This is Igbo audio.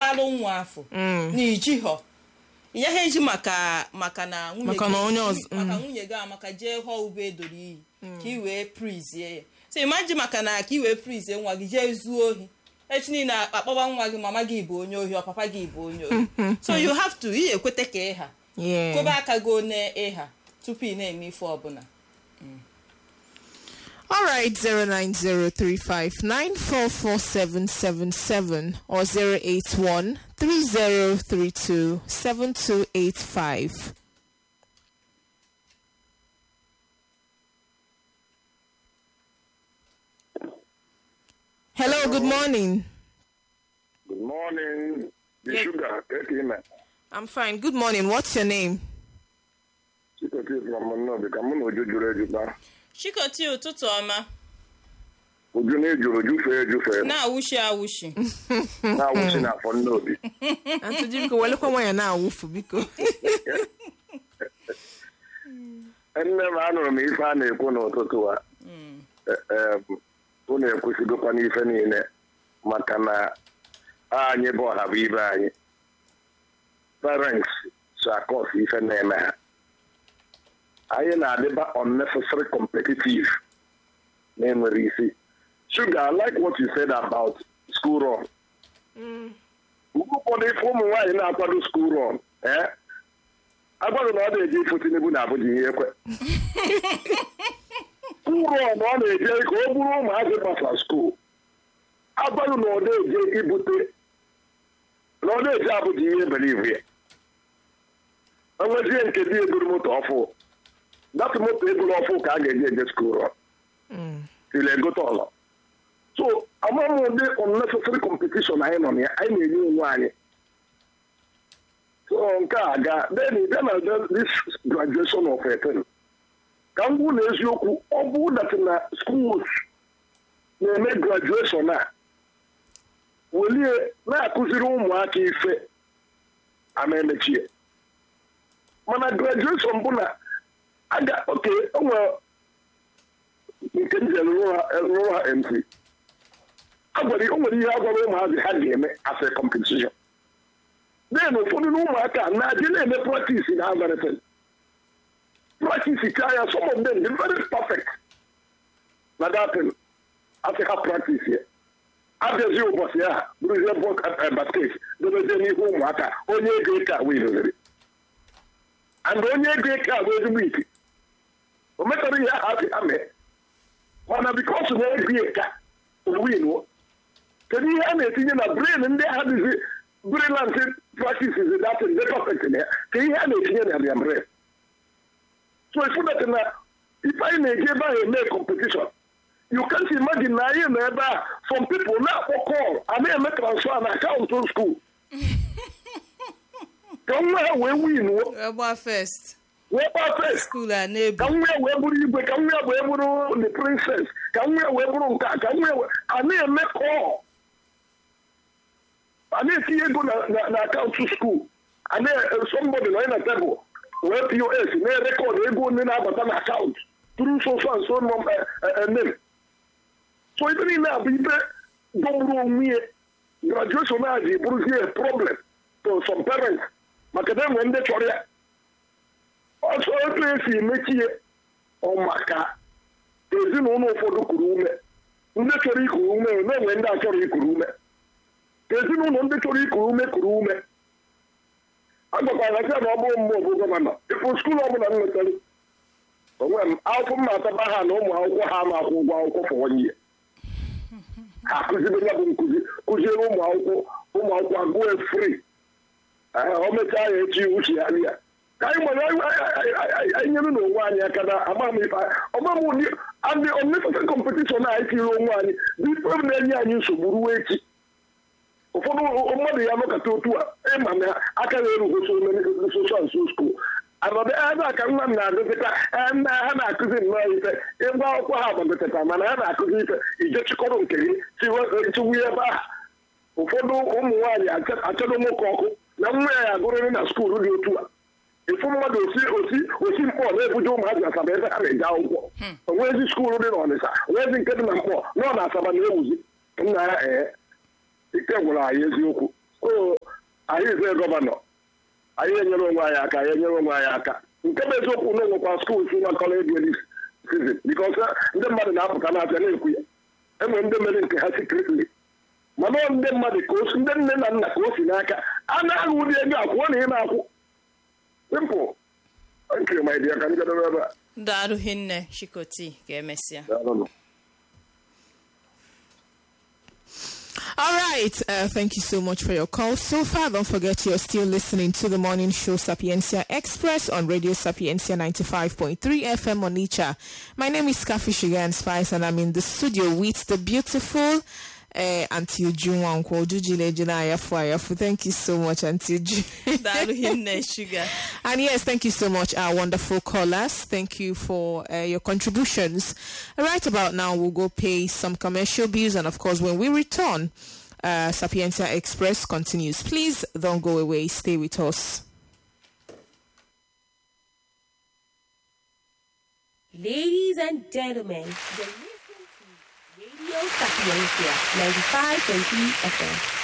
alụ nwa afọ na iji họ ya ha eji maka maka na nwunye Maka gị- na onye ọzọ- maka nwunye gị amaka jee họ ube edoro iyi ka i wee prizie ya so imaji maka na ka i wee prizie nwa gị jee zuo ohi echi niile akpọba nwa gị mama gị bụ onye ohi ọ papa gị bụ onye ohi so you have to ị ekwete ka ịha Yeah. kobe aka gị na ịha tupu ị na-eme ife ọbụla All right, 09035944777 or 08130327285. Hello, good morning. Good morning. The Yeah. sugar, take him. I'm fine. Good morning. What's your name? Chikoti from Monobi, ka mụ na Uju jụrụ ejụta. chikoti ụtụtụ ọma Uju na ejụrụ jụfee ejụfee na-awụshi awụshi na-awụsi n'afọ Nnobi. Auntie Jimko, welcome when you're now Wufu Biko. Nne m anụrụ m ife a na-ekwu n'ụtụtụ a. Unu ekwesịgokwa n'ife niile maka na anyị bụ ọha bụ ibe anyị. Parents so akọs ife na-eme ha. Anyị na-adịba unnecessary competitive na-enwere isi. Sugar, I like what you said about school run. Mgbe ụfọdụ ife ụmụ nwaanyị na-akwado school run, eh? agwaghị na ọ na-eje ifo Tinubu na Abuja ihe ekwe skuul run ọ na-eje ka o buru ụmụazị gbasa skuul agwaghị na ọ na-eje ibute na ọ na-eje Abuja ihe believe ya enwezie nke dị eburu moto ọfụ datụ moto eburu ọfụ ka a ga-eji eje skuul run tiri egote ọlọ so amaghị m ụdị unnecessary competition anyị nọ na ya anyị na-enye onwe anyị so nke a ga then bịa na this graduation of a thing ka m gwụ na eziokwu ọ bụ dat na schools na-eme graduation a welie na-akụziri ụmụaka ife a na-emechie mana graduation bụ na aga oke onwere nke m jere rụrụ ha mc agwara o nwere ihe a gwara ụmụazị ha ga-eme as a competition then ụfọdụ na ụmụaka na-adị na-eme practice na Everton practice chaa ya some of them dị very perfect na datin asị ha practice ya abịazi ụbọchị ahụ bụrụzie basket dobezie n'ihu ụmụaka onye ego eke a wee doziri and onye ego eke a bụ ezigbo ike o metara ihe ahụ asị ha mee mana bikos na ego eke a owinwo kedu ihe a na-etinye na brain ndị agha dịzi brilliant practices that is very perfect in here ka ihe a na-etinye na their brain so ifu that na ife anyị na-eji ebe ahụ eme competition you can't imagine na anyị nọ ebe a some people na-akpọ call a na-eme transfer na akaụntụ school ka nwa ha wee win wee gbaa first wee gbaa first skuul a na-ebu ka nwa ya wee bụrụ igwe ka nwa ya wee bụrụ the princess ka nwa ya wee bụrụ nke a ka nwa ya wee a na-eme call a na-etinye ego na na- na akaụntụ skuul a na-somebody nọ na tebụl wee pos na-erekọd ego onye na-abata na akaụntụ tụrụ so so and so nọ name so ibe niile a bụ ibe dọgburu onwe ya graduation a ji bụrụzie a problem to some parents maka na enwe ndị chọrọ ya ọsọ otu esi emechi ya ọ maka ezinụlọ ụfọdụ kuru ume ndị chọrọ ikuru ume na-enwe ndị achọrọ ikuru ume ka ezinụlọ ndị chọrọ ikuru ume kuru ume agbakwara sị na ọ bụrụ mgbe ọbụ gọvanọ ịfụ skuul ọbụla m nwetara onwe m akwụkwọ m na-ataba ha na ụmụ akwụkwọ ha na-akwụ ụgwọ akwụkwọ for one year ha akụzibe ya bụ nkụzi kụziere ụmụ akwụkwọ ụmụ akwụkwọ agụọ fri o mechaa ya echi uche ya ya ka anyị nwere anyị nyere n'onwe anyị aka na ama m ife ọma m ụdị adị unnecessary competition a anyị tiri onwe anyị bụ ife na-enye anyị nsogbu ruo echi ụfọdụ mmadụ ya nọkọta otu a ịma na aka na-erugo social so school anọdụ ebe a ka nwa m na-agụzịta nna ha na-akụzi nnọọ ife ịgwa akwụkwọ ha gbagotata mana ha na-akụzi ife ije chịkọrọ nke gị chiwu ebe a ụfọdụ ụmụ nwaanyị achọrọ nwoke ọkụ na nwa ya agụrịrị na skuulu dị otu a ịfụ mmadụ osi osi osi mkpọ na-ebuje ụmụazị asaba ebe ha na-eje akwụkwọ onwezi skuulu dị n'ọnịsa onwezi nke dị na mkpọ nọ na asaba na-ewuzi nna ya ee ike gwụrụ anyị eziokwu o anyị eze gọvanọ anyị enyere onwe anyị aka anyị enyere onwe anyị aka nke bụ eziokwu na onwekwa skuul si nwakọrọ ego sizin bikọs ndị mmadụ na-apụta n'afịa na-ekwu ya enwere ndị mere nke ha sikretli mana ọ ndị mmadụ ka osi ndị nne na nna ka o si n'aka a na-aghụ ụdị ego akwụọ na ị na-akwụ simpụl nkiri ma ịdị ya ka m jedebe ebe a daalụ hinne chikoti ka emesịa Daalụnụ. All right. Uh, thank you so much for your call. So far, don't forget you're still listening to the morning show Sapiencia Express on Radio Sapiencia 95.3 FM on Icha. My name is Kafi Sugar and Spice, and I'm in the studio with the beautiful uh, Auntie Uju Wankwo. Uju Lejina Ayafu Ayafu. Thank you so much, Auntie Uju. daalụ hinne shuga And yes, thank you so much, our wonderful callers. Thank you for uh, your contributions. Right about now, we'll go pay some commercial bills, and of course, when we return, uh, Sapientia Express continues. Please don't go away. Stay with us. Ladies and gentlemen, you're listening to Radio Sapiencia 95.3 FM.